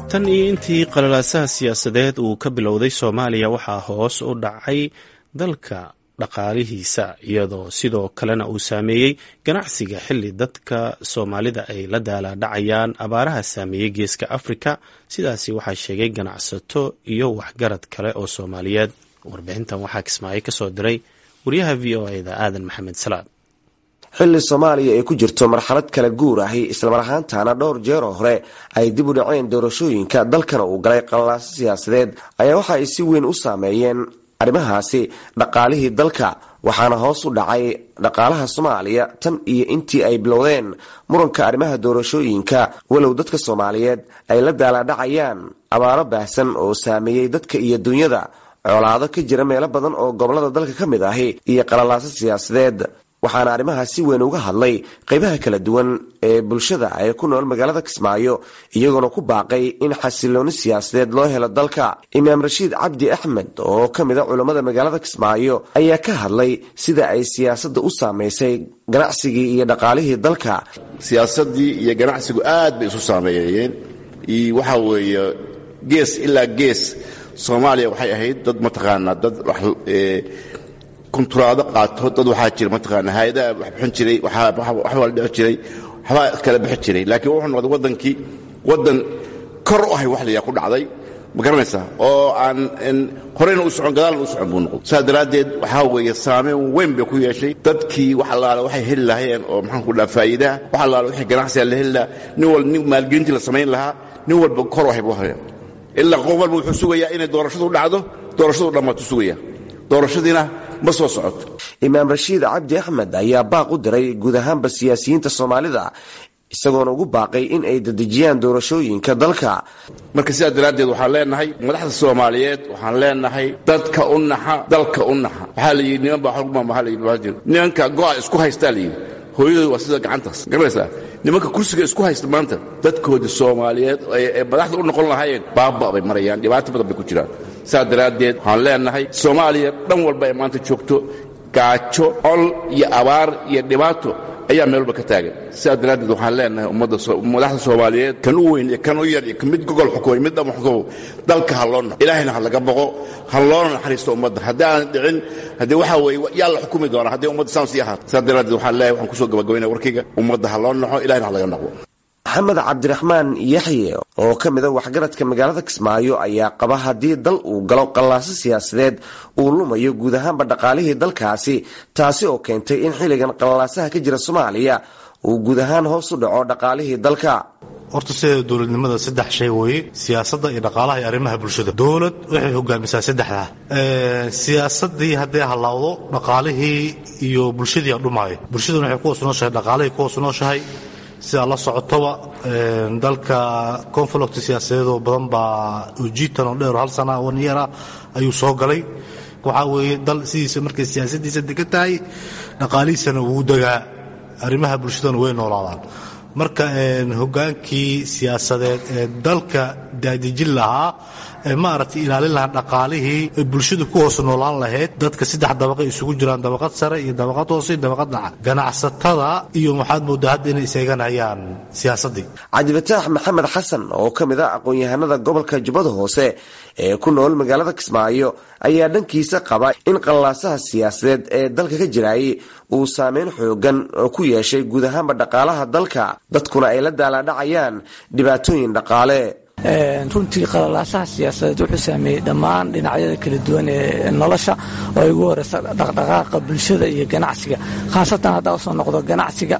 tan iyo intii qalalaasaha siyaasadeed uu ka bilowday soomaaliya waxaa hoos u dhacay dalka dhaqaalihiisa iyadoo sidoo kalena uu saameeyey ganacsiga xilli dadka soomaalida ay la daalaadhacayaan abaaraha saameeyey geeska afrika sidaasi waxaa sheegay ganacsato iyo waxgarad kale oo soomaaliyeed warbixintan waxaa kismaayo kasoo diray wariyaha v o eda aadan maxamed salaad xilli soomaaliya ay ku jirto marxalad kala guur ahi islamar ahaantaana dhowr jeeroo hore ay dib u dhaceen doorashooyinka dalkana uu galay qalalaaso siyaasadeed ayaa waxa ay si weyn u saameeyeen arrimahaasi dhaqaalihii dalka waxaana hoos u dhacay dhaqaalaha soomaaliya tan iyo intii ay bilowdeen muranka arrimaha doorashooyinka walow dadka soomaaliyeed ay la daalaadhacayaan abaaro baahsan oo saameeyey dadka iyo dunyada colaado ka jira meelo badan oo gobolada dalka ka mid ahi iyo qalalaaso siyaasadeed waxaana arrimaha si weyn uga hadlay qeybaha kala duwan ee bulshada ee ku nool magaalada kismaayo iyagoona ku baaqay in xasilooni siyaasadeed loo helo dalka imaam rashiid cabdi axmed oo ka mid a culammada magaalada kismaayo ayaa ka hadlay sida ay siyaasadda u saamaysay ganacsigii iyo dhaqaalihii dalka siyaasaddii iyo ganacsigu aad bay isu saameeyeen waxa weeye gees ilaa gees soomaaliya waxay ahayd dad mataqaanaa dad kunturaado qaato dad waxaa jira mataqaana hay-adaha wax bixin jiray waxbaa la dhici jiray waxbaa kala bixi jiray laakiin wuxuu noqday waddankii waddan kor u ahay wax layaa ku dhacday ma garanaysaa oo aan horeyna u socon gadaalna u socon buu noqday saas daraaddeed waxaa weeye saameyn weyn bay ku yeeshay dadkii wax allaale waxay heli lahaayeen oo maxaan ku dhaha faa'iidaha wax allaale wixii ganacsiga la heli lahaa nin walba nin maalgelintii la samayn lahaa nin walba kor u ahay buu haya ilaa qof walba wuxuu sugayaa inay doorashadu dhacdo doorashadu dhammaatu sugaya doorashadiina ma soo socoto imaam rashiid cabdi axmed ayaa baaq u diray guud ahaanba siyaasiyiinta soomaalida isagoona ugu baaqay in ay dedejiyaan doorashooyinka dalka marka sidaa daraaddeed waxaan leenahay madaxda soomaaliyeed waxaan leenahay dadka u naxa dalka u naxa waxaa la yidhi niman baa xogmaamaha la yidhi nimanka go'a isku haystaa la yidhi hooyadooda waa sida gacantaas garanaysaa nimanka kursiga isku haysta maanta dadkoodii soomaaliyeed ee madaxda u noqon lahaayeen baaba bay marayaan dhibaato badan bay ku jiraan saas daraaddeed waxaan leenahay soomaaliya dhan walba ay maanta joogto gaajo col iyo abaar iyo dhibaato ayaa meel walba ka taagan sidaas daraaddeed waxaan leenahay madaxda soomaaliyeed kan u weyn iyo kan u yar iyo mid gogol xukumay mid dhama xukumo dalka ha loo naxo ilaahayna ha laga boqo ha loona naxariisto ummadda haddii aanan dhicin haddii waxaa weeye yaa la xukumi doonaa haddii ummadda saan sii ahaato sidaas daraaddeed waxaan leeyahay waxaan kusoo gabagabaynaya warkayga ummadda ha loo naxo ilahayna ha laga naqo maxamed cabdiraxmaan yaxye oo ka mid a waxgaradka magaalada kismaayo ayaa qaba haddii dal uu galo qallaaso siyaasadeed uu lumayo guud ahaanba dhaqaalihii dalkaasi taasi oo keentay in xilligan qallaasaha ka jira soomaaliya uu guud ahaan hoos u dhaco dhaqaalihii dalka horta sideeda dowladnimada saddex shay weeye siyaasadda iyo dhaqaalaha iyo arrimaha bulshada dowlad waxay hogaamisaa saddexdaa siyaasadii hadday halaawdo dhaqaalihii iyo bulshadii dhumaayo bulshaduna waxay ku hoos nooshahay dhaqaalihii ku hoos nooshahay sidaa la socotoba dalka conflict siyaasadeedoo badan baa ujiitan oo dheer hal sana one year ah ayuu soo galay waxaa weeye dal sidiisa markay siyaasadiisa degan tahay dhaqaalihiisana wuu degaa arrimaha bulshadana way noolaadaan marka hogaankii siyaasadeed ee dalka daadejin lahaa ee maaragtay ilaalin lahaa dhaqaalihii ee bulshadu ku hoos noolaan lahayd dadka saddex dabaqa isugu jiraan dabaqad sare iyo dabaqad hoose iyo dabaqad dhaca ganacsatada iyo waxaad moodaa hadda inay iseeganayaan siyaasaddii cabdifataax maxamed xasan oo ka mid ah aqoon-yahanada gobolka jubbada hoose ee ku nool magaalada kismaayo ayaa dhankiisa qaba in qallaasaha siyaasadeed ee dalka ka jiraayay uu saameyn xoogan oo ku yeeshay guud ahaanba dhaqaalaha dalka dadkuna ay la daalaadhacayaan dhibaatooyin dhaqaale runtii qalalaasaha siyaasadeed wuxuu saameeyey dhammaan dhinacyada kala duwan ee nolosha oo ay ugu horeysa dhaqdhaqaaqa bulshada iyo ganacsiga khaasatan haddaa usoo noqdo ganacsiga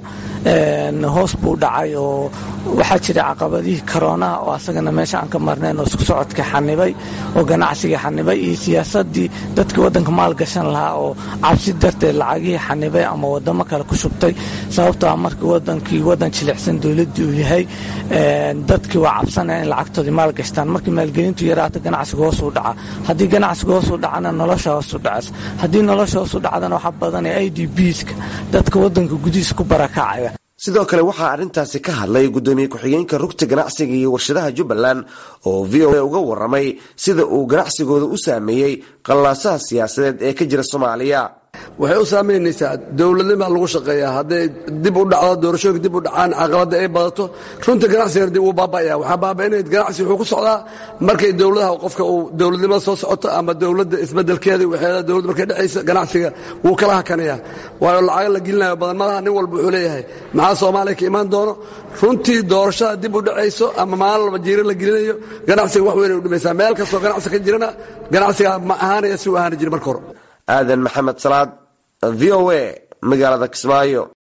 hoos buu dhacay oo waxaa jira caqabadihii koroonaha oo asagana meesha aan ka marnayn oo isku socodka xanibay oo ganacsiga xanibay iyo siyaasadii dadka waddanka maalgashan lahaa oo cabsi darteed lacagihii xanibay ama wadamo kale ku shubtay sababtoo ah markii wadankii wadan jilicsan dowladdii uu yahay dadkii waa cabsanaya in lacagtoodii maalgashtaan markii maalgelintu yaraato ganacsiga hoos u dhaca haddii ganacsiga hoos u dhacana nolosha hoos u dhacaysa haddii nolosha hoos u dhacdana waxaa badanaya i d bska dadka waddanka gudihiisa ku barakacaya sidoo kale waxaa arrintaasi ka hadlay guddoomiye ku-xigeenka rugta ganacsiga iyo warshadaha jubbaland oo v o a uga waramay sida uu ganacsigooda u saameeyey qallaasaha siyaasadeed ee ka jira soomaaliya waxay u saamaynaysaa dowladnima lagu shaqeeyaa hadday dib u dhacdo doorashooyinka dib u dhacaan caqabadda ay badato runta ganacsigana dib uu baaba'aya waxaa baaba'inaya ganacsi wuxuu ku socdaa markay dowladaha qofka uu dowladnimada soo socoto ama dowladda isbedelkeeda waxeeda dowladda markay dhexaysa ganacsiga wuu kala hakanaya waayo lacaga la gelinayo badan malaha nin walba wuxuu leeyahay maxaa soomaaliya ka imaan doono runtii doorashada dib u dhacayso ama maalin walba jiiro la gelinayo ganacsiga wax weyn ay u dhimaysaa meel kastoo ganacsi ka jirana ganacsiga ma ahaanaya si uu ahaani jira marka hore aadan maxamed salaad v o a magaalada kismaayo